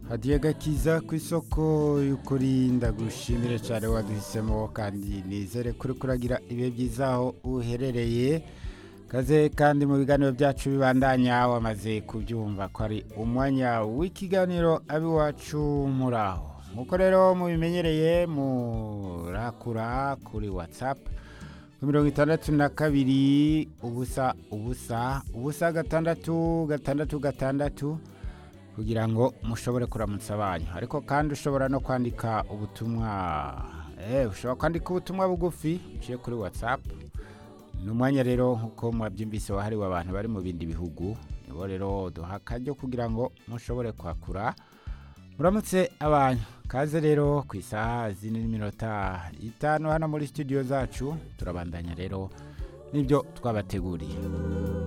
hadiye gakiza ku isoko y'ukuri ndagushimire cyane waduhisemo kandi nizere kuri kuragira ibihe byiza aho uherereye kaze kandi mu biganiro byacu bibandanya wamaze kubyumva ko ari umwanya w'ikiganiro ab'iwacu muri aho nk'uko rero mubimenyereye murakura kuri watsapu ku mirongo itandatu na kabiri ubusa ubusa ubusa gatandatu gatandatu gatandatu kugira ngo mushobore kuramutsa abanyu ariko kandi ushobora no kwandika ubutumwa eh ushobora kwandika ubutumwa bugufi uciye kuri whatsapp ni umwanya rero nk'uko mwabyumvise wahariwe abantu bari mu bindi bihugu nibo rero duha akaryo kugira ngo mushobore kwakura muramutse abantu kaze rero ku isaha zine n'iminota itanu hano muri studio zacu turabandanya rero n'ibyo twabateguriye